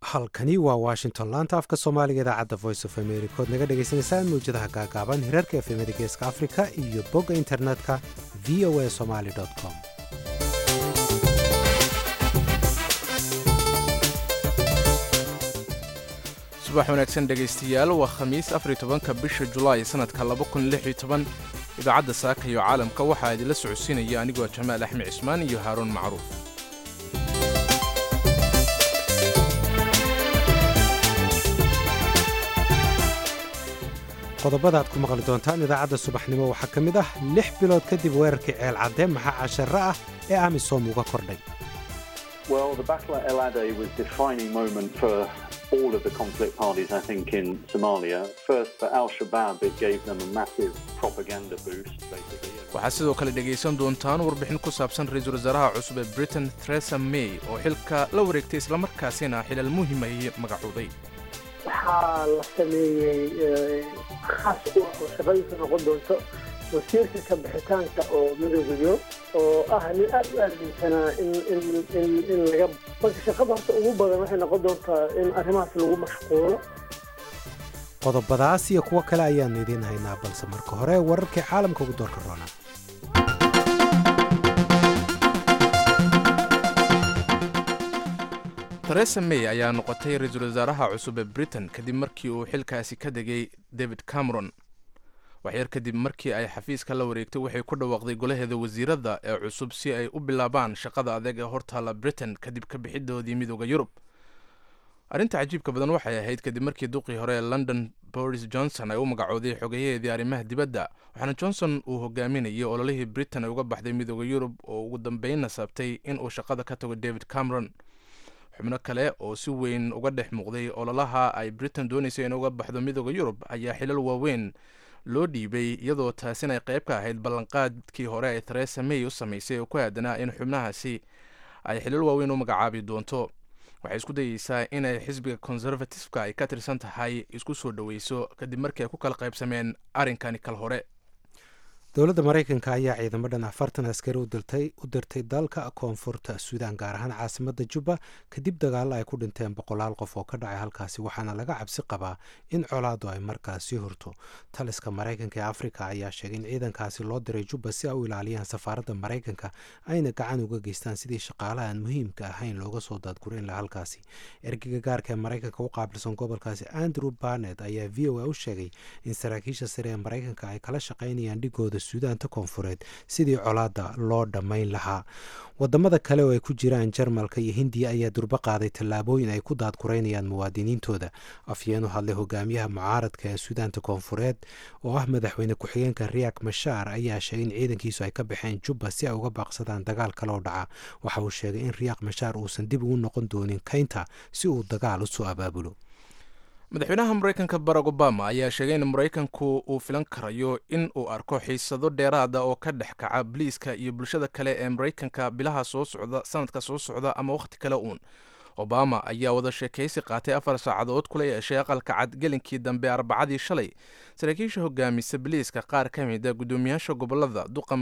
halkani waa washington laanta afka soomaaliga idaacadda voice of america ood naga dhagaysanaysaan mawjadaha gaagaaban hirarka efemada geeska afrika iyo bogga internetka v o a somaly com subax wanaagsan dhegaystayaal waa khamiis afar iyo tobanka bisha julaay sannadka laba kun lix iyo toban idaacadda saaka iyo caalamka waxaa idinla socodsiinaya anigoo jamaal axmed cismaan iyo haaruun macruuf qodobada aad ku maqli doontaan idaacadda subaxnimo waxaa ka mid ah lix bilood kadib weerarkii ceel cadde maxaa cashare ah ee amisom uga kordhay all of the conflict parties, I think, in Somalia. First, for Al Shabaab, it gave them a massive propaganda boost, basically. waxaad sidoo kale dhegaysan doontaan warbixin ku saabsan ra-iisul wasaaraha cusub ee britain theresa may oo xilka la wareegtay islamarkaasina xilal muhim ay magacooday waxaa la sameeyey khaas u ah oo shaqadiisa noqon doonto wasiirka ka bixitaanka oo midoogayo oo ah nin aad u aaminsanaa in in in in laga marka shaqada horta ugu badan waxay noqon doontaa in arrimahaas lagu mashquulo qodobadaas iyo kuwo kale ayaannu idiin haynaa balse marka hore wararkii caalamka ugu doorka roona theresa may ayaa noqotay ra-iisul wasaaraha cusub ee britain kadib markii uu xilkaasi ka degay david cameron waxyar kadib markii ay xafiiska la wareegtay waxay ku dhawaaqday golaheeda wasiiradda ee cusub si ay u bilaabaan shaqada adeeg ee hortaalla britain kadib ka bixidoodii midooda yurub arrinta cajiibka badan waxay ahayd kadib markii duqii hore ee london boris johnson ay u magacooday xogeyaheedii arrimaha dibadda waxaana johnson uu hogaaminayay ololihii britain ay uga baxday midooda yurub oo ugu dambeynna sabtay in uu shaqada ka tago david cameron xubno kale oo si weyn uga dhex muuqday ololaha ay britain doonaysay in uga baxdo midooda yurub ayaa xilal waaweyn loo dhiibay iyadoo taasina ay qayb ka ahayd ballanqaadkii hore ee theresa may u samaysay oo ku aadanaa in xubnahaasi ay xilal waaweyn u magacaabi doonto waxay isku dayeysaa inay xisbiga conservatifeka ay ka tirsan tahay isku soo dhoweyso kadib markii ay ku kala qaybsameen arrinkani kal hore dowladda maraykanka ayaa ciidamo dhan afartan askari u dirtay dalka koonfurta suudaan gaar ahaan caasimadda jubba kadib dagaalo ay ku dhinteen boqolaal qof oo ka dhacay halkaasi waxaana laga cabsi qabaa in colaadu ay markaas sii hurto taliska maraykanka ee afrika ayaa sheegay in ciidankaasi loo diray jubba si ay u ilaaliyaan safaaradda maraykanka ayna gacan uga geystaan sidii shaqaalaha aan muhiimka ahayn looga soo daadgurin laha halkaasi ergeyga gaarka ee maraykanka u qaabilsan gobolkaasi andrew barnet ayaa v o a u sheegay in saraakiisha sare ee maraykanka ay kala shaqaynayaan dhigooda suudaanta koonfureed sidii colaada loo dhammayn lahaa wadamada kale oo ay ku jiraan jarmalka iyo hindiya ayaa durbo qaaday tallaabooyin ay ku daadguraynayaan muwaadiniintooda afyeen u hadlay hogaamiyaha mucaaradka ee suudaanta koonfureed oo ah madaxweyne ku-xigeenka riyak mashaar ayaa sheegay in ciidankiisu ay ka baxeen jubba si ay uga baaqsadaan dagaal kaloo dhaca waxa uu sheegay in riyak mashaar uusan dib ugu noqon doonin kaynta si uu dagaal usoo abaabulo madaxweynaha maraykanka barack obama ayaa sheegay in maraykanku uu filan karayo in uu arko xiisado dheeraada oo ka dhex kaca boliiska iyo bulshada kale ee maraykanka bilaha soo socda sanadka soo socda ama wakhti kale uun obama ayaa wada sheekaysi qaatay afar saacadood kula yeeshay aqalka cad gelinkii dambe arbacadii shalay saraakiisha hogaamisa boliiska qaar ka mida guddoomiyaasha gobolada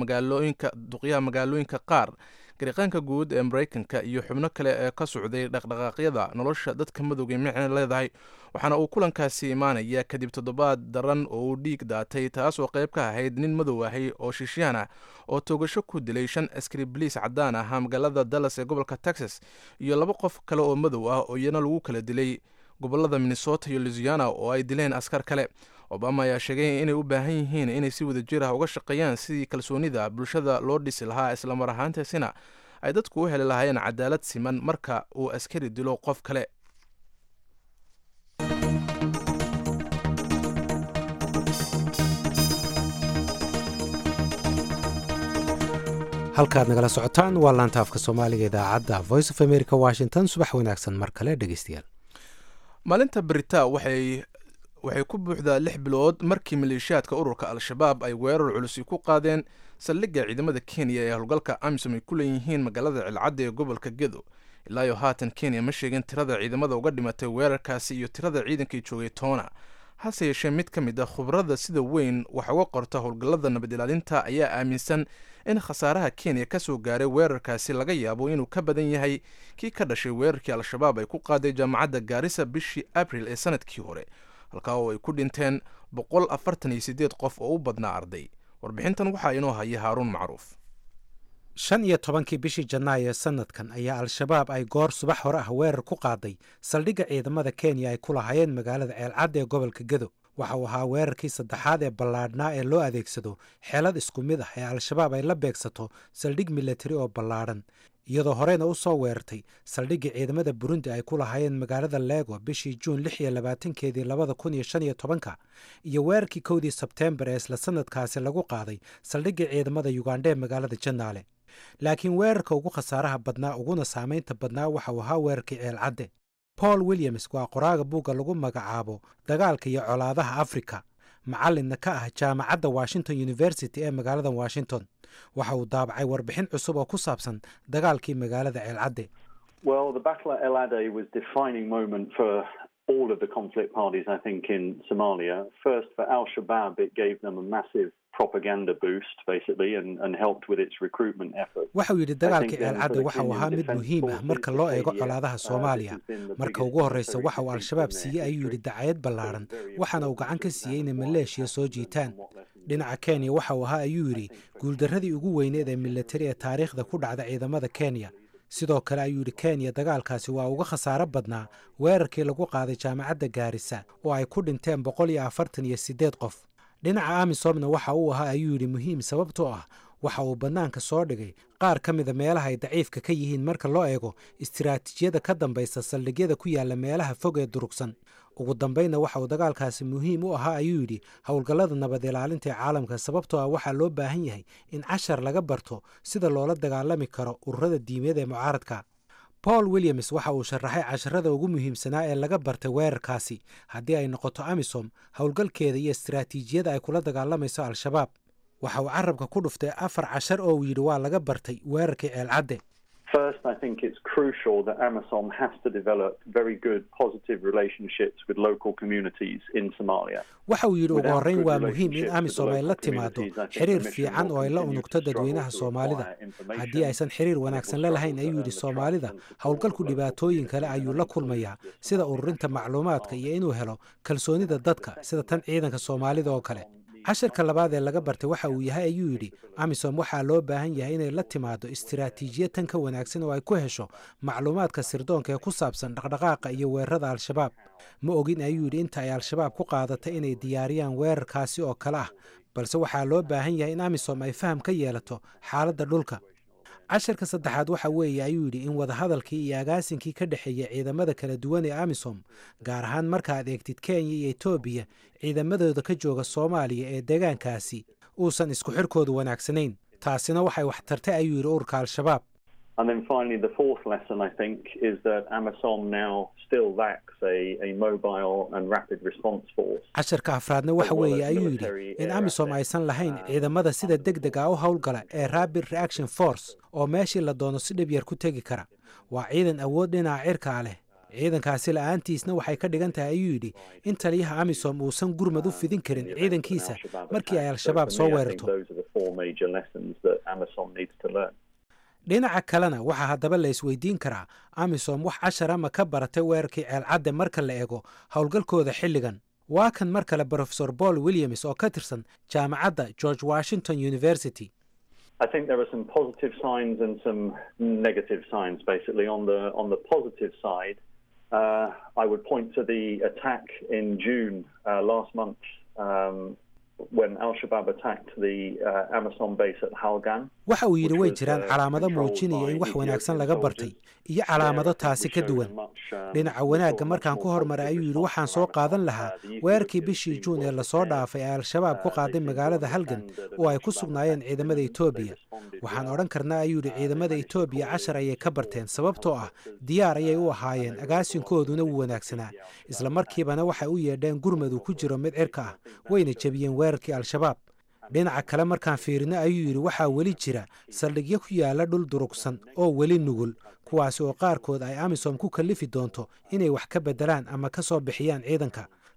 duqyaha magaalooyinka qaar gariiqaanka guud ee maraykanka iyo xubno kale ee ka socday dhaqdhaqaaqyada nolosha dadka madowga micna leedahay waxaana uu kulankaasi imaanaya kadib toddobaad daran oo uu dhiig daatay taas oo qayb ka ahayd nin madow ahay oo shishyaan ah oo toogasho ku dilay shan askari boliis caddaan ahaa magaalada dallas ee gobolka texas iyo laba qof kale oo madow ah oo iyana lagu kala dilay gobolada minnesota iyo luisiana oo ay dileen askar kale obama ayaa sheegay inay u baahan yihiin inay si wada jir ah uga shaqeeyaan sidii kalsoonida bulshada loo dhisi lahaa islamar ahaantaasina ay dadku u heli lahaayeen cadaalad siman marka uu askari dilo qof kale halkaad nagala socotaan waa laanta afka soomaaliga idaacadda voice of america washington subax wanaagsan mar kale dhegeystayaal maalinta berita waxay waxay ku buuxdaa lix bilood markii maleeshiyaadka ururka al-shabaab ay weerar culusi ku qaadeen saldhigga ciidamada kenya ee howlgalka amisom ay ku leeyihiin magaalada cilcadda ee gobolka gedo ilaayo haatan kenya ma sheegin tirada ciidamada uga dhimatay weerarkaasi iyo tirada ciidankii joogay toona hase yeeshee mid ka mid a khubrada sida weyn wax uga qorta howlgallada nabad ilaalinta ayaa aaminsan in khasaaraha kenya ka soo gaaray weerarkaasi laga yaabo inuu ka badan yahay kii ka dhashay weerarkii al-shabaab ay ku qaaday jaamacadda gaarisa bishii abril ee sanadkii hore halkaa oo ay ku dhinteen boqol afartan iyo siddeed qof oo u badnaa arday warbixintan waxaa inoo haya haaruun macruuf shan iyo tobankii bishii janaayo ee sanadkan ayaa al-shabaab ay goor subax hore ah weerar ku qaaday saldhigga ciidamada kenya ay ku lahaayeen magaalada ceelcadda ee gobolka gedo waxa uu ahaa weerarkii saddexaad ee ballaadhnaa ee loo adeegsado xeelad isku mid ah ee al-shabaab ay la beegsato saldhig milatari oo ballaadhan iyadoo horeyna u soo weerartay saldhiggii ciidamada burundi ay ku lahaayeen magaalada lego bishii juun lix iyo labaatankeedii labada kun iyo shan iyo tobanka iyo weerarkii kowdii sebteembar ee isla sanadkaasi lagu qaaday saldhiggii ciidamada yugandha ee magaalada janaale laakiin weerarka ugu khasaaraha badnaa uguna saamaynta badnaa waxa uu ahaa weerarkii ceelcadde paul williams waa qoraaga buugga lagu magacaabo dagaalka iyo colaadaha afrika macallinna ka ah jaamacadda washington university ee magaalada washington waxa uu daabacay warbixin cusub oo ku saabsan dagaalkii magaalada ceelcadde Well, the battle at El Ade was a defining moment for all of the conflict parties, I think, in Somalia. First, for Al Shabaab, it gave them a massive propaganda boost, basically, and, and helped with its recruitment efforts. waxa uu yidhi dagaalkii ceelcadde waxa uu ahaa mid muhiim ah marka loo eego colaadaha soomaaliya marka ugu horreysa waxa uu al-shabaab siiyey ayuu yidhi dacayad ballaadhan waxaana uu gacan ka siiyey inay maleeshiya soo jiitaan dhinaca kenya waxa uu ahaa ayuu yidhi guuldarradii ugu weyneed ee milatari ee taariikhda ku dhacda ciidamada kenya sidoo kale ayuu yidhi kenya dagaalkaasi waa uga khasaaro badnaa weerarkii lagu qaaday jaamacadda gaarisa oo ay ku dhinteen boqol iyo afartan iyo siddeed qof dhinaca amisomna waxa uu ahaa ayuu yidhi muhiim sababtoo ah waxa uu bannaanka soo dhigay qaar ka mida meelaha ay daciifka ka yihiin marka loo eego istiraatiijiyada ka dambaysa saldhigyada ku yaalla meelaha fog ee durugsan ugu dambaynna waxa uu dagaalkaasi muhiim u ahaa ayuu yidhi howlgallada nabad ilaalinta ee caalamka sababtoo ah waxaa loo baahan yahay in cashar laga barto sida loola dagaalami karo ururada diimeed ee mucaaradka paul williams waxa uu sharaxay casharada ugu muhiimsanaa ee laga bartay weerarkaasi haddii ay noqoto amisom howlgalkeeda iyo istiraatiijiyada ay kula dagaalamayso al-shabaab waxa uu carabka ku dhuftay afar cashar oo uu yidhi waa laga bartay weerarkii ceelcadde First, I think it's crucial that AMISOM has to develop very good positive relationships with local communities in Somalia. waxa uu yidhi ugu Without horreyn good waa muhiim in relationships amisom with ay the la local timaado communities, I think xiriir the mission fiican will oo ay la continue unugto to struggle dadweynaha to soomaalida acquire information, haddii aysan xiriir and it wanaagsan will la struggle lahayn to ayuu earn yidhi the soomaalida trust and support howlgalku of local dhibaatooyin kale communities, ayuu and la include kulmayaa this sida public ururinta access macluumaadka to iyo inuu helo kalsoonida dadka sida tan ciidanka soomaalida oo kale casharka labaad ee laga bartay waxa uu yahay ayuu yidhi amisom waxaa loo baahan yahay inay la timaado istiraatiijiyad tan ka wanaagsan oo ay ku hesho macluumaadka sirdoonka ee ku saabsan dhaqdhaqaaqa iyo weerarada al-shabaab ma ogin ayuu yidhi inta ay al-shabaab ku qaadatay inay diyaariyaan weerarkaasi oo kale ah balse waxaa loo baahan yahay in amisom ay faham ka yeelato xaaladda dhulka casharka saddexaad waxa weeye ayuu yidhi in wadahadalkii iyo agaasinkii ka dhexeeya ciidamada kala duwan ee amisom gaar ahaan markaad eegtid kenya iyo etoobiya ciidamadooda ka jooga soomaaliya ee deegaankaasi uusan isku xirkoodu wanaagsanayn taasina waxay wax tartay ayuu yidhi ururka al-shabaab And then finally, the fourth lesson, I think, is that AMISOM now still lacks a, a mobile and rapid response force. casharka afraadna waxa weeye ayuu yidhi in amisom aysan lahayn ciidamada sida deg deg ah u howlgala ee rapid reaction force oo meeshii la doono si dhib yar ku tegi kara waa ciidan awood dhinaca cirkaa leh ciidankaasi la-aantiisna waxay ka dhigan tahay ayuu yidhi in taliyaha amisom uusan gurmad u fidin karin ciidankiisa markii ay al-shabaab soo weerarto Those are the four major lessons that AMISOM needs to learn. dhinaca kalena waxaa haddaba la isweydiin karaa amisom wax cashara ma ka baratay weerarkii ceelcadde marka la eego howlgalkooda xilligan waa kan mar kale brofesor paul williams oo ka tirsan jaamacadda george washington university I think there are some positive signs and some negative signs. Basically, on the on the positive side, uh, I would point to the attack in June uh, last month um, when Al Shabaab attacked the uh, Amazon base at Halgan. waxa uu yidhi way jiraan calaamado muujinaya in wax wanaagsan laga bartay iyo calaamado taasi ka duwan dhinaca wanaagga markaan ku hormaray ayuu yidhi waxaan soo qaadan lahaa weerarkii bishii juun ee lasoo dhaafay ee al-shabaab ku qaaday magaalada halgan oo ay ku sugnaayeen ciidamada etoobiya waxaan odhan karnaa ayuu yidhi ciidamada etoobiya cashar ayay ka barteen sababtoo ah diyaar ayay u ahaayeen agaasinkooduna wuu wanaagsanaa isla markiibana waxay u yeedheen gurmad uu ku jiro mid cirka ah wayna jebiyeen weerarkii al-shabaab dhinaca kale markaan fiirino ayuu yidhi waxaa weli jira saldhigyo ku yaala dhul durugsan oo weli nugul kuwaasi oo qaarkood ay amisom ku kallifi doonto inay wax ka beddelaan ama ka soo bixiyaan ciidanka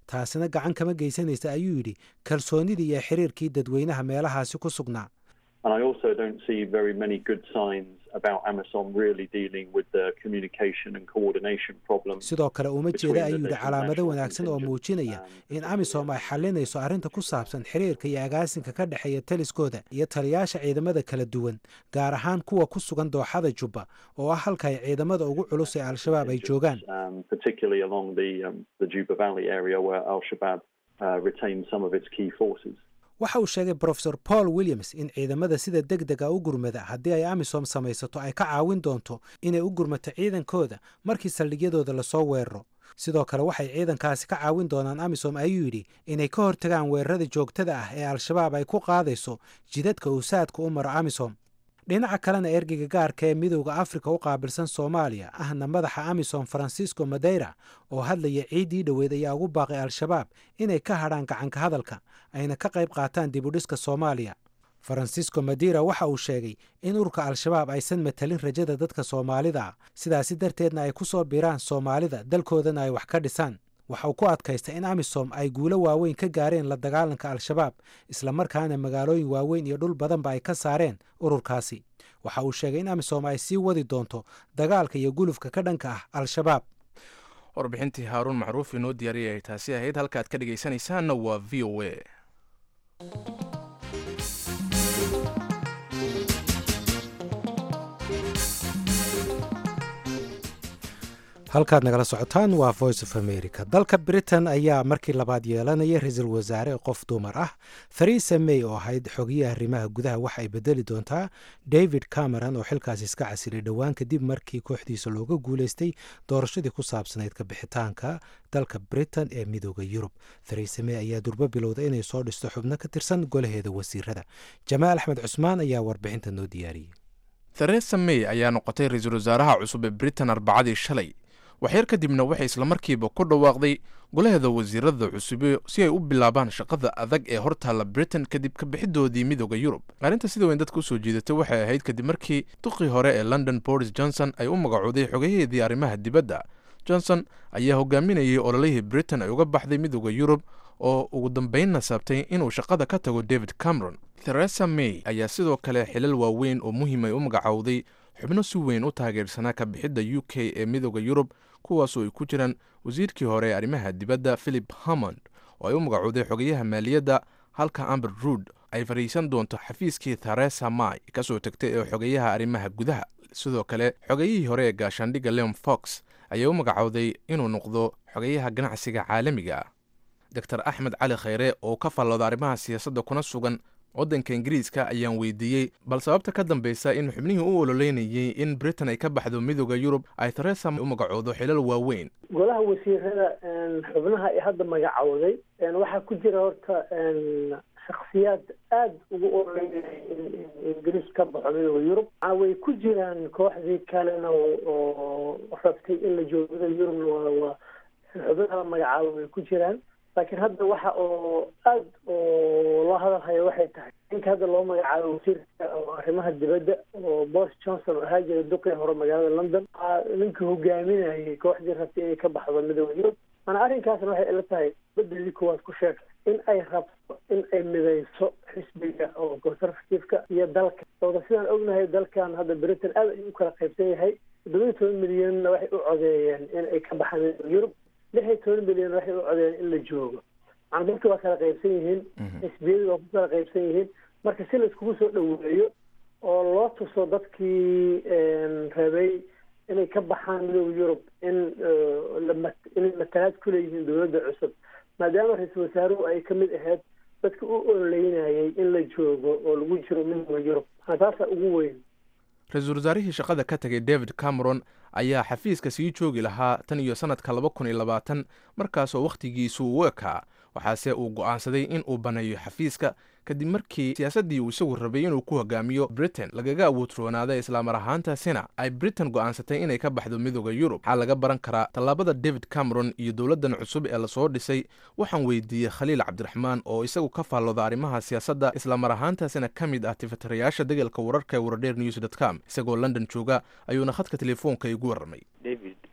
taasina gacan kama geysanaysa ayuu yidhi kalsoonidii iyo xiriirkii dadweynaha meelahaasi ku sugnaa And I also don't see very many good signs about Amazon really dealing with the communication and coordination problems. sidoo kale uma between jeeda the ayuu yidhi different calaamado national wanaagsan oo contingents muujinaya and in amisom ay xalinayso arrinta ku saabsan xiriirka iyo agaasinka ka dhexeeya taliskooda iyo taliyaasha ciidamada kala duwan gaar ahaan kuwa ku sugan dooxada jubba oo ah halka ay ciidamada ugu culus ee al-shabaab ay joogaan um, particularly along the um, the Juba Valley area where Al Shabaab uh, retains some of its key forces. waxa uu sheegay profesor paul williams in ciidamada sida deg dega u gurmada haddii ay amisom samaysato ay ka caawin doonto inay u gurmato ciidankooda markii saldhigyadooda lasoo weeraro sidoo kale waxay ciidankaasi ka caawin doonaan amisom ayuu yidhi inay ka hortagaan weerarada joogtada ah ee al-shabaab ay ku qaadayso jidadka uu saadka u maro amisom dhinaca kalena ergeyga gaarka ee midowda afrika u qaabilsan soomaaliya ahna madaxa amisom francisco madeira oo hadlaya ciiddii dhoweed ayaa ugu baaqay al-shabaab inay ka hadhaan gacanka hadalka ayna ka qayb qaataan dibudhiska soomaaliya francisco madeira waxa uu sheegay in ururka al-shabaab aysan matalin rajada dadka soomaalida ah sidaasi darteedna ay ku soo biraan soomaalida dalkoodana ay wax ka dhisaan waxa uu ku adkaystay in amisom ay guulo waaweyn ka gaareen la dagaalanka al-shabaab islamarkaana magaalooyin waaweyn iyo dhul badanba ay ka saareen ururkaasi waxa uu sheegay in amisom ay sii wadi doonto dagaalka iyo gulufka ka dhanka ah al-shabaab warbixintii haaruun macruuf inoo diyaariyay ay taasi ahayd halka aad ka dhegaysanaysaanna waa v o a halkaad nagala socotaan waa voice of america dalka britain ayaa markii labaad yeelanaya ra-iisul wasaare qof dumar ah theresa may oo ahayd xogiyaha arrimaha gudaha waxa ay bedeli doontaa david cameron oo xilkaas iska casilay dhowaan kadib markii kooxdiisa looga guuleystay doorashadii ku saabsanayd ka bixitaanka dalka britain ee midooda yurub theresa may ayaa durbo bilowda inay soo dhisto xubno ka tirsan golaheeda wasiirada jamaal axmed cusmaan ayaa warbixinta noo diyaariyey theresa may ayaa noqotay ra-iisul wasaaraha cusub ee britain arbacadii shalay waxyar kadibna waxay islamarkiiba ku dhawaaqday golaheeda wasiirada cusube si ay u bilaabaan shaqada adag ee hortaalla britain kadib ka bixidoodii midooda yurub arrinta sida weyn dadka usoo jiidatay waxay ahayd kadib markii duqii hore ee london boris johnson ay u magacooday xogayaheedii arrimaha dibadda johnson ayaa hogaaminayay ololihii britain ay uga baxday midooda yurub oo ugu dambeynna saabtay inuu shaqada ka tago david cameron theresa may ayaa sidoo kale xilal waaweyn oo muhiim ay u magacowday xubno si weyn u taageersanaa ka bixidda u k ee midooda yurub kuwaasoo ay ku jiraan wasiirkii hore ee arrimaha dibadda philip hammond oo ay u magacowday xogayaha maaliyadda halka amber ruud ay fariisan doonto xafiiskii theresa may kasoo tagtay ee xogayaha arrimaha gudaha sidoo kale xogayihii hore ee gaashaandhigga leon fox ayaa u magacowday inuu noqdo xogayaha ganacsiga caalamiga ah doctor axmed cali khayre oo ka fallooda arrimaha siyaasadda kuna sugan waddanka ingiriiska ayaan weydiiyey bal sababta ka dambeysa in xubnihii u ololeynayey in britain ay ka baxdo midooda yurub ay theresa u magacoodo xilal waaweyn golaha wasiirada xubnaha ay hadda magacowday waxaa ku jira horta shaksiyaad aada ugu ololeynaya in ingiriis ka baxo midooda yurub way ku jiraan kooxdii kalena oo rabtay in la joogada yurubna waa xubnaha la magacaabo way ku jiraan laakiin hadda waxa oo aada oo loo hadalhaya waxay tahay ninka hadda loo magacaabo wasiirka arrimaha dibadda oo boris johnson oo ahaa jira duqii hore magaalada london ninkii hogaaminayay kooxdii rabtay inay ka baxdo midooda yurub mana arrinkaasna waxay ila tahay bedelii kuwaad ku sheegtay in ay rabto in ay midayso xisbiga oo conservativeka iyo dalka sababta sidaan ognahay dalkan hadda britain aad ayuu u kala qaybsan yahay toddobiyi toban milyanna waxay u codeeyeen in ay ka baxaan midooda yurub lix iyo toban milyan waxay u codeeyeen in la joogo macna dadka waa kala qaybsan yihiin xisbiyadu waa ku kala qaybsan yihiin marka si la iskugu soo dhoweeyo oo loo tuso dadkii rabay inay ka baxaan midooda yurub in inay matalaad ku leeyihiin dowladda cusub maadaama ra-iisul wasaaruhu ay ka mid ahayd dadka u ololeynayay in la joogo oo lagu jiro midooda yurub taasa ugu weyn ra-iisul wasaarihii shaqada ka tagay david cameron ayaa xafiiska sii joogi lahaa tan iyo sannadka laba kun iyo labaatan markaasoo wakhtigiisu u ekaa waxaase uu go'aansaday in uu baneeyo xafiiska kadib markii siyaasaddii uu isagu rabay inuu ku hogaamiyo britain lagaga awoodroonaaday islaamar ahaantaasina ay britain go'aansatay inay ka baxdo midooda yurub waxaa laga baran karaa tallaabada david cameron iyo dowladdan cusub ee lasoo dhisay waxaan weydiiyey khaliil cabdiraxmaan oo isagu ka faallooda arrimaha siyaasadda islaamar ahaantaasina ka mid ah tifatirayaasha degalka wararka ee waradheer news dot com isagoo london jooga ayuuna khadka telefoonka igu warramay david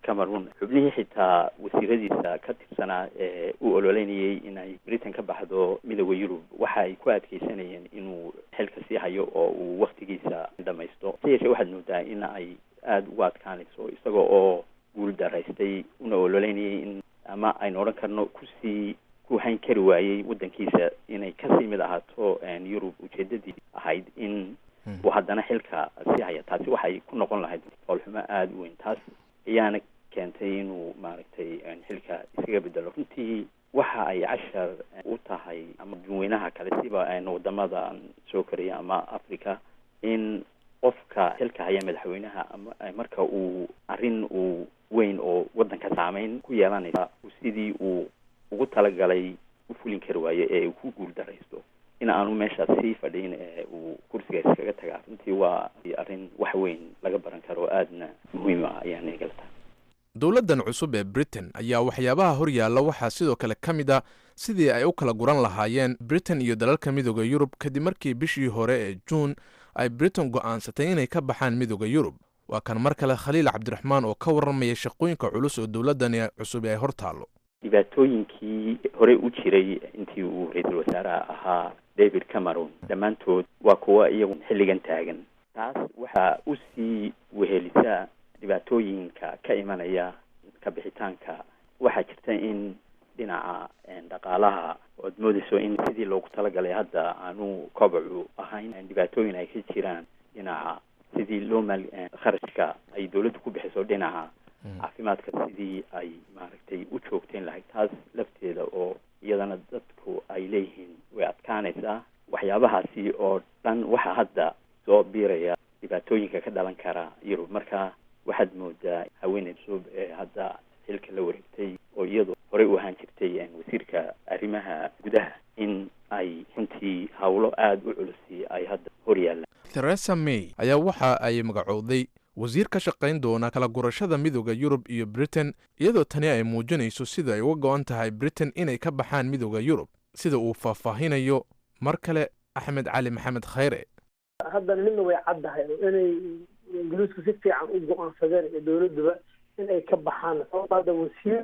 cameroon xubnihii xitaa wasiiradiisa ka tirsanaa ee u ololeynayay inay britain ka baxdo midooda yurub waxa ay ku adkeysanayeen inuu xilka sii hayo oo uu waktigiisa dhamaysto si yeeshee waxaad moodaa in ay aada ugu adkaanayso isaga oo guul daraystay una ololeynayay in ama aynu odhan karno kusii ku hayn kari waayey waddankiisa inay kasii mid ahaato yurub ujeedadii ahayd in uu haddana xilka sii haya taasi waxay ku noqon lahayd foolxumo aada u weyn taas ayaana keentay inuu maaragtay xilka iskaga bedelo runtii waxa ay cashar u tahay ama dadweynaha kale siba wadamada soo koraya ama africa in qofka xilka haya madaxweynaha ama marka uu arrin uu weyn oo waddanka saameyn ku yeelanaysa sidii uu ugu talagalay u fulin kari waayo ee uu ku guul daraysto in aanu meeshaas sii fadhiin ee uu kursiga iskaga tagaa runtii waa arrin wax weyn laga baran karo aadna muhiim ah ayaan igala tahay dowladdan cusub ee britain ayaa waxyaabaha hor yaalla waxaa sidoo kale ka mid a sidii ay u kala guran lahaayeen britain iyo dalalka midooda yurub kadib markii bishii hore ee juun ay britain go'aansatay inay ka baxaan midooda yurub waa kan mar kale khaliil cabdiraxmaan oo ka warramaya shaqooyinka culus oo dowladdani cusub ay hor taallo dhibaatooyinkii hore u jiray intii uu ra-iisul wasaaraha ahaa david cameron dhammaantood waa kuwa iyagu xilligan taagan taas waxaa u sii wehelisaa dhibaatooyinka ka imanaya ka bixitaanka waxaa jirta in dhinaca dhaqaalaha oad moodayso in sidii loogu talagalay hadda aanu kobacu ahayn dhibaatooyin ay ka jiraan dhinaca sidii loo maal kharashka ay dawladdu ku bixiso dhinaca caafimaadka sidii ay maaragtay u joogteen lahayd taas lafteeda oo iyadana dadku ay leeyihiin way adkaanaysaa waxyaabahaasi oo dhan waxaa hadda soo biiraya dhibaatooyinka ka dhalan kara yurub marka waxaad moodaa haweeney cusub ee hadda xilka la wareegtay oo iyadu horey u ahaan jirtay wasiirka arrimaha gudaha in ay runtii howlo aada u culusi ay hadda hor yaallaan theresa may ayaa waxa ay magacowday wasiir ka shaqayn doona kala gurashada midooda yurub iyo britain iyadoo tani ay muujinayso sida ay uga go-an tahay britain inay ka baxaan midooda yurub sida uu faahfaahinayo mar kale axmed cali maxamed khayre haddana midna way caddahay oo inay ingiriisku si fiican u go-aansadeen iyo dowladduba in ay ka baxaan sababta hadda wasiir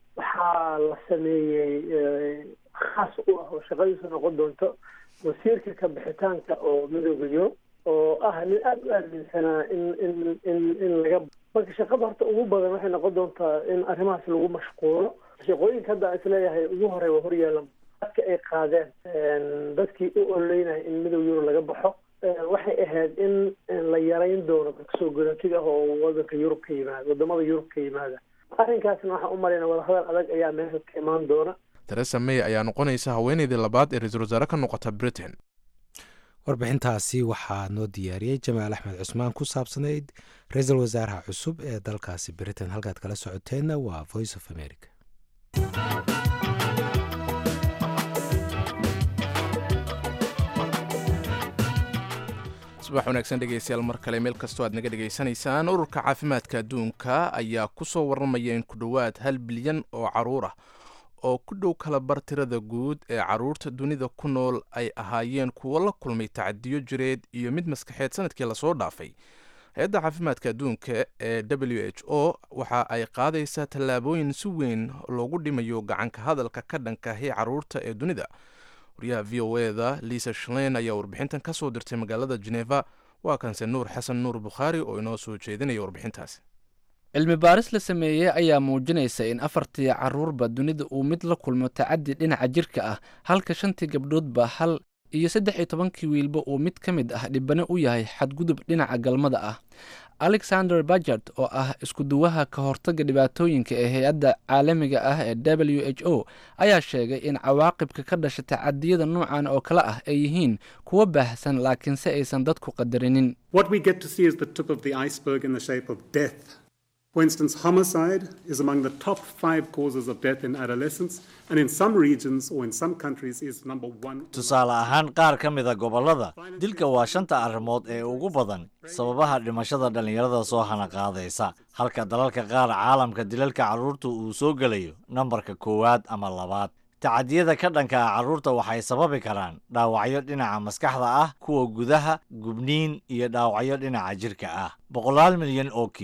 waxaa la sameeyey khaas u ah oo shaqadiisu noqon doonto wasiirka ka bixitaanka oo midooda yurub oo ah nin aada u aaminsanaa in in in in laga marka shaqada horta ugu badan waxay noqon doontaa in arrimahaas lagu mashquulo shaqooyinka hadda isleeyahay ugu horey waa horyaala dadka ay qaadeen dadkii u ololeynaya in midow yurub laga baxo waxay ahayd in la yarayn doono dadka soo golotiga ah oo wadanka yurub ka yimaada wadamada yurub ka yimaada arrinkaasna waxaan u malayna wadahadal adag ayaa meesha ka imaan doona theresa may ayaa noqonaysa haweeneydii labaad ee ra-iisul wasaare ka noqota britain warbixintaasi waxaa noo diyaariyey jamaal axmed cusmaan ku saabsanayd ra-iisul wasaaraha cusub ee dalkaasi britain halkaad kala socoteenna waa voice of america subax wanaagsan dhegeystayaal mar kale meel kastoo aad naga dhegaysanaysaan ururka caafimaadka adduunka ayaa ku soo warramaya in ku dhowaad hal bilyan oo caruur ah oo ku dhow kala bar tirada guud ee caruurta dunida ku nool ay ahaayeen kuwo la kulmay tacadiyo jireed iyo mid maskaxeed sanadkii lasoo dhaafay hay-adda caafimaadka adduunka ee w h o waxa ay qaadaysaa tallaabooyin si weyn loogu dhimayo gacanka hadalka ka dhankahi caruurta ee dunida waryaha v o eda liisa shlein ayaa warbixintan ka soo dirtay magaalada geneva waa kanse nuur xasan nuur bukhaari oo inoo soo jeedinaya warbixintaasi cilmi baaris la sameeyey ayaa muujinaysa in afartii caruurba dunida uu mid la kulmo tacadi dhinaca jirka ah halka shantii gabdhoodba hal iyo saddex iyo tobankii wiilba uu mid ka mid ah dhibane u yahay xadgudub dhinaca galmada ah alexander bajard oo ah iskuduwaha ka hortaga dhibaatooyinka ee hay-adda caalamiga ah ee w h o ayaa sheegay in cawaaqibka ka dhasha tacadiyada noocan oo kale ah ay yihiin kuwo baahsan laakiinse aysan dadku qadarinin For instance, homicide is among the top five causes of death in adolescence, and in some regions or in some countries is number one. tusaale ahaan qaar ka mida gobollada dilka waa shanta arrimood ee ugu badan sababaha dhimashada dhallinyarada soo hana qaadaysa halka dalalka qaar caalamka dilalka carruurta uu soo gelayo nambarka koowaad ama labaad tacadiyada ka dhanka ah carruurta waxay sababi karaan dhaawacyo dhinaca maskaxda ah kuwa gudaha gubniin iyo dhaawacyo dhinaca jirka ah boqolaal milyan oo kiis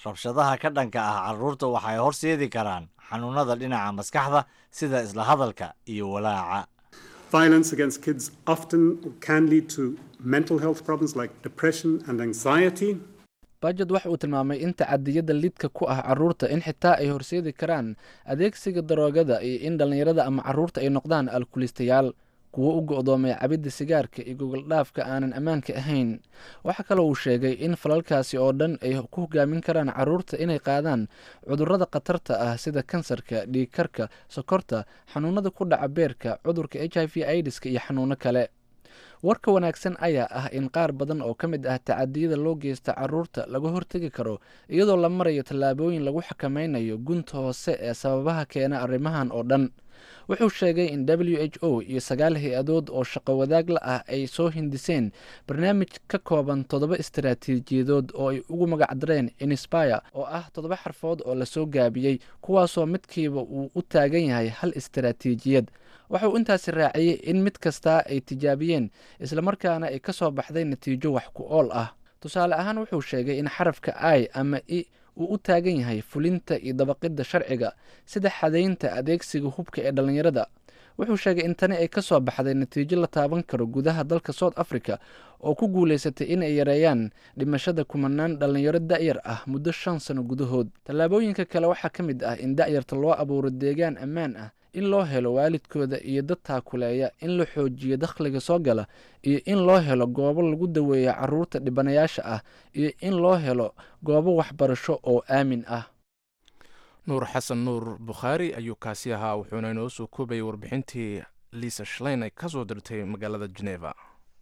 rabshadaha ka dhanka ah carruurta waxay horseedi karaan xanuunnada dhinaca maskaxda sida isla hadalka iyo walaaca Violence against kids often can lead to mental health problems like depression and anxiety. bajad waxa uu tilmaamay in tacadiyada lidka ku ah carruurta in xitaa ay horseedi karaan adeegsiga daroogada iyo in dhallinyarada ama carruurta ay noqdaan alkulistayaal kuwo u go'doomay cabidda sigaarka iyo gogoldhaafka aanan ammaanka ahayn waxaa kaloo uu sheegay in falalkaasi oo dhan ay ku hogaamin karaan carruurta inay qaadaan cudurrada khatarta ah sida kansarka dhiigkarka sokorta xanuunada ku dhaca beerka cudurka h i v idiska iyo xanuuno kale warka wanaagsan ayaa ah in qaar badan oo ka mid ah tacadiyada loo geysta carruurta laga hortegi karo iyadoo la marayo tallaabooyin lagu xakameynayo gunta hoose ee sababaha keena arrimahan oo dhan wuxuu sheegay in w h o iyo sagaal hay-adood oo shaqo wadaag la ah ay soo hindiseen barnaamij ka kooban toddoba istaraatiijiyadood oo ay ugu magacdareen inspire oo ah toddoba xarfood oo lasoo gaabiyey kuwaasoo midkiiba uu u taagan yahay hal istaraatiijiyad waxa uu intaasi raaciyey in mid kastaa ay tijaabiyeen islamarkaana ay ka soo baxday natiijo wax ku ool ah tusaale ahaan wuxuu sheegay in xarafka i ama i uu u taagan yahay fulinta iyo dabaqidda sharciga sida xadaynta adeegsiga hubka ee dhallinyarada wuxuu sheegay in tani ay ka soo baxday natiijo la taaban karo gudaha dalka south africa oo ku guulaysatay in ay yareeyaan dhimashada kumanaan dhallinyaro da'yar ah muddo shan sano gudahood tallaabooyinka kale waxaa ka mid ah in da'yarta loo abuuro deegaan ammaan ah in loo helo waalidkooda iyo dad taakuleeya in la xoojiyo dakhliga soo gala iyo in loo helo goobo lagu daweeyo carruurta dhibanayaasha ah iyo in loo helo goobo waxbarasho oo aamin ah nuur xasan nuur bukhaari ayuu kaasi ahaa wuxuuna inoo soo koobayay warbixintii liisa shlein ay ka soo dirtay magaalada geneva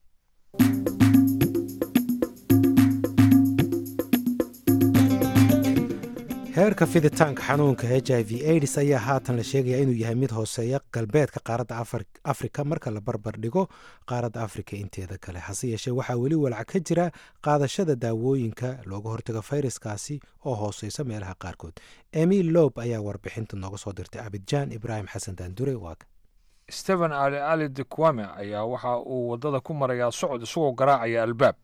heerka fiditaanka xanuunka h i v aids ayaa haatan la sheegaya inuu yahay mid hooseeya galbeedka qaaradda afrika marka la barbar dhigo qaaradda afrika inteeda kale hase yeeshee waxaa weli walaac ka jira qaadashada daawooyinka looga hortago fayraskaasi oo hooseysa meelaha qaarkood emil lob ayaa warbixinta nooga soo dirtay abidjaan ibraahim xasan daandure waag stephen ali ali de kwame ayaa waxa uu waddada ku marayaa socod isagoo garaacaya albaab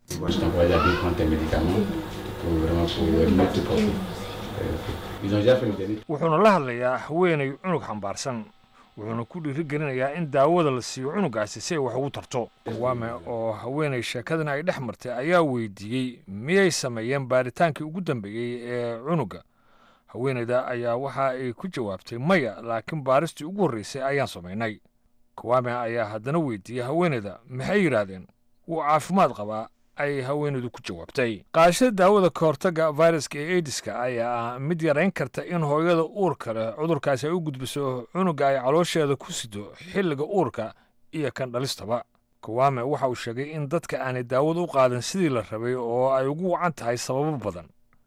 wuxuuna la hadlayaa haweenay cunug xambaarsan wuxuuna ku dhiiri gelinayaa in daawada la siiyo cunugaasi si ay wax ugu tarto wame oo haweenay sheekadan ay dhex martay ayaa weydiiyey miyay sameeyeen baaritaankii ugu dambeeyey ee cunuga haweenayda ayaa waxa ay ku jawaabtay maya laakiin baaristii ugu horreysay ayaan samaynay kawame ayaa haddana weydiiyey haweenayda maxay yidhaahdeen wuu caafimaad qabaa ay haweenaydu ku jawaabtay qaadashada daawada ka hortagga fayraska ee aidiska ayaa ah mid yarayn karta in hooyada uurka leh cudurkaasi ay u gudbiso cunuga ay caloosheeda ku sido xilliga uurka iyo kan dhalistaba kawame waxa uu sheegay in dadka aanay daawada u qaadan sidii la rabay oo ay ugu wacan tahay sababo badan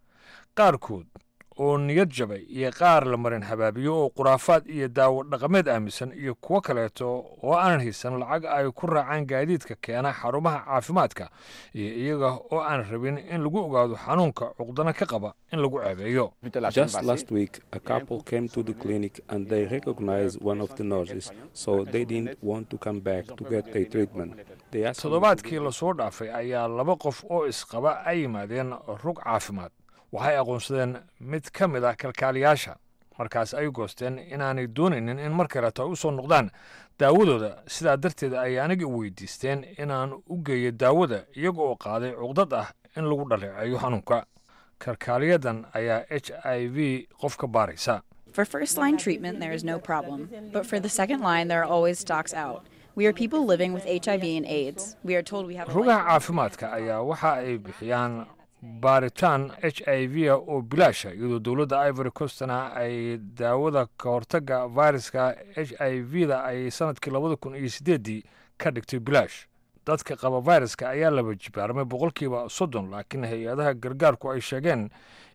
qaarkood oo niyad jabay iyo qaar la marin habaabiyo oo khuraafaad iyo daawo dhaqameed aaminsan iyo kuwo kaleeto oo aanan haysan lacag ay ku raacaan gaadiidka keena xarumaha caafimaadka iyo iyaga oo aan rabin in lagu ogaado xanuunka cuqdana ka qaba in lagu ceebeeyo Just last week, a couple came to the clinic and they recognized one of the nurses, so they didn't want to come back to get their treatment. They asked me to toddobaadkii lasoo dhaafay ayaa laba qof oo isqaba ay yimaadeen rug caafimaad waxay aqoonsadeen mid ka mid ah kalkaaliyaasha markaas ay goosteen inaanay doonaynin in mar kaleeto ay u soo noqdaan daawadooda sidaa darteed ay aniga weydiisteen inaan u geeyo daawada iyaga oo qaaday cuqdad ah in lagu dhaleeceeyo xanuunka kalkaaliyadan ayaa h i v qof ka baaraysa For first line treatment, there is no problem. But for the second line, there are always stocks out. We are people living with HIV and AIDS. We are told we have a rugaha caafimaadka ayaa waxa ay bixiyaan baaritaan h i v a oo bilaasha iyadoo dowladda ivory coastna ay daawada ka hortagga fayraska h i v da ay sanadkii labada kun iyo sideeddii ka dhigtay bilaash dadka qaba fayraska ayaa laba jibaarmay boqolkiiba soddon laakiin hay-adaha gargaarku ay sheegeen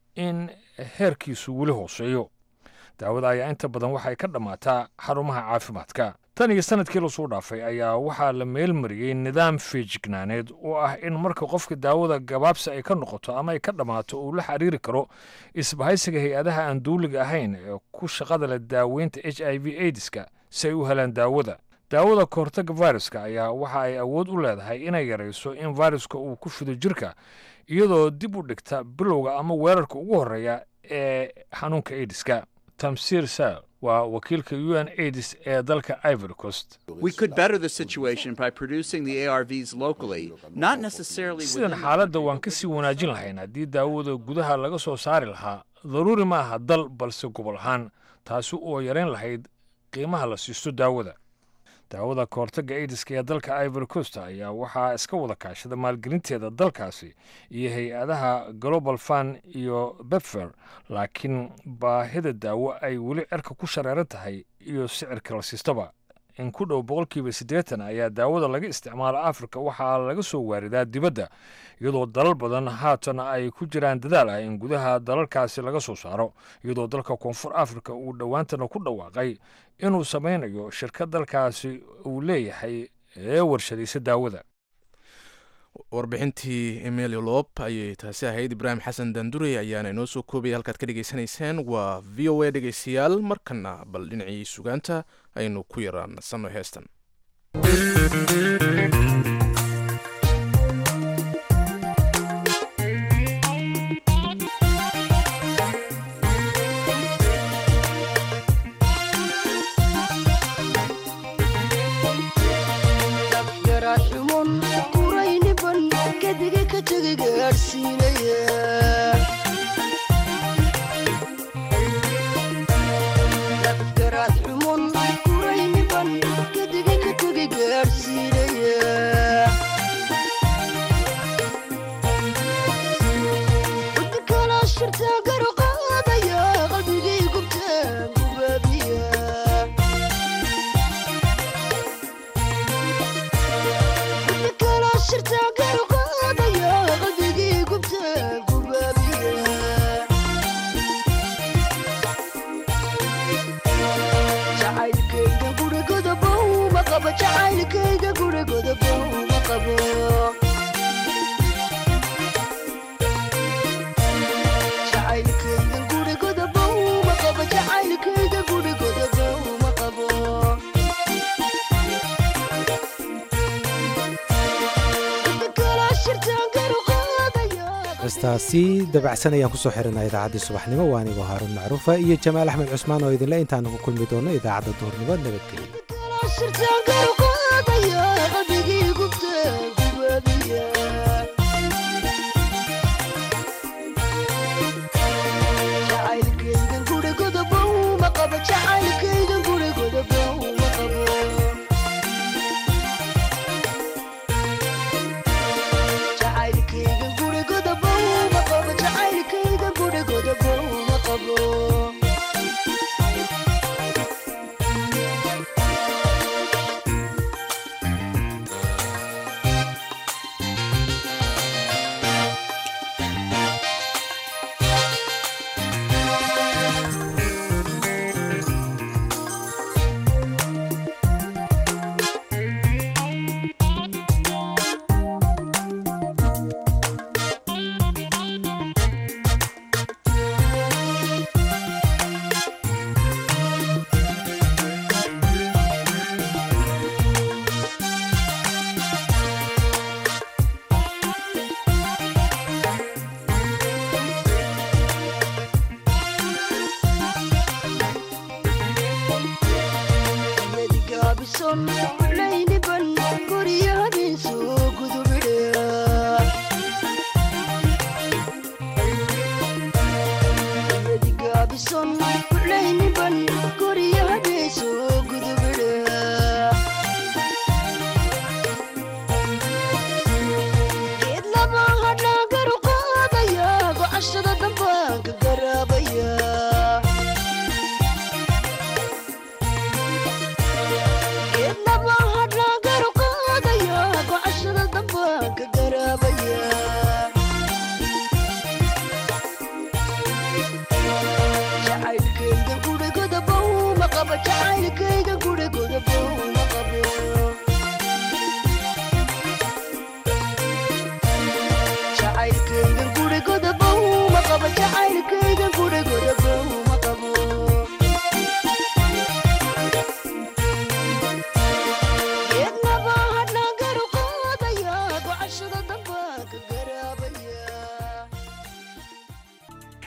in heerkiisu weli hooseeyo daawada ayaa inta badan waxay ka dhammaataa xarumaha caafimaadka tan iyo sanadkii lasoo dhaafay ayaa waxaa la meelmariyey nidaam feejignaaneed oo ah in marka qofka daawada gabaabsi ay ka noqoto ama ay ka dhammaato uu la xiriiri karo isbahaysiga hay-adaha aan duuliga ahayn ee ku shaqada leh daaweynta h i v aidiska si ay u helaan daawada daawada kahortaga viruska ayaa waxa ay awood u leedahay inay yarayso in viruska uu ku fido jirka iyadoo dib u dhigta bilowga ama weerarka ugu horreeya ee xanuunka aidiska tamsiir sal waa wakiilka u n aids ee dalka ivory coast We could better the situation by producing the ARVs locally, not necessarily sidan within xaaladda waan ka sii wanaajin lahayn haddii daawada gudaha laga soo saari lahaa daruuri ma aha dal balse gobol ahaan taasi oo yarayn lahayd qiimaha la siisto daawada daawada kahortagga aidiska ee dalka ivory coast ayaa waxaa iska wada kaashada maalgelinteeda dalkaasi iyo hay-adaha global fund iyo bepfer laakiin baahida daawo ay weli cirka ku shareeran tahay iyo sicirka la siistaba in ku dhow boqolkiiba siddeetan ayaa daawada laga isticmaalo afrika waxaa laga soo waaridaa dibadda iyadoo dalal badan haatan ay ku jiraan dadaal ah in gudaha dalalkaasi laga soo saaro iyadoo dalka koonfur afrika uu dhowaantana ku dhawaaqay inuu samaynayo shirkad dalkaasi uu leeyahay ee warshadaysa daawada warbixintii emilio lob ayay taasi ahayd ibraahim xasan dandurey ayaana inoo soo koobaya halkaad ka dhegaysanayseen waa v o a dhegaystayaal markana bal dhinacii sugaanta aynu ku yaraan nasanno heestan garaadxumon qurayniban kadiga ka tegi gaadhsiinaya garaadxumon qurayniban kadiga ka tegi gaadhsiinaya wadi kala shirtaa garu qaadaya qalbigay gubtaan gubaabiya jacaylkayga gurigoda bowma qabo jacaylkayga gurigoda bowma qabo jacaylkayga gurigoda bowma qabo jacaylkayga gurigoda bowma qabo heestaasi dabacsan ayaan kusoo xirinaa idaacaddii subaxnimo waa anigoo haaruun macruufa iyo jamaal axmed cusmaan oo idinle intaanu ku kulmi doono idaacadda duhurnimo nabadgelyo jacaylkaygan gurigoda bowma qabo jacaylkaygan gurigoda bowma qabo jacaylkaygan gurigoda bowma qabo jacaylkaygan gurigoda bowma qabo yadigaabison layniban guryo habeen soo gudubidha yadigaabison layniban guryo habeen soo gudubidha geed lama hadhaa garu qaadaya gocashada dambaan ka garaabaya jacaylkayga gurigoda bowma qabo jacaylkayga guri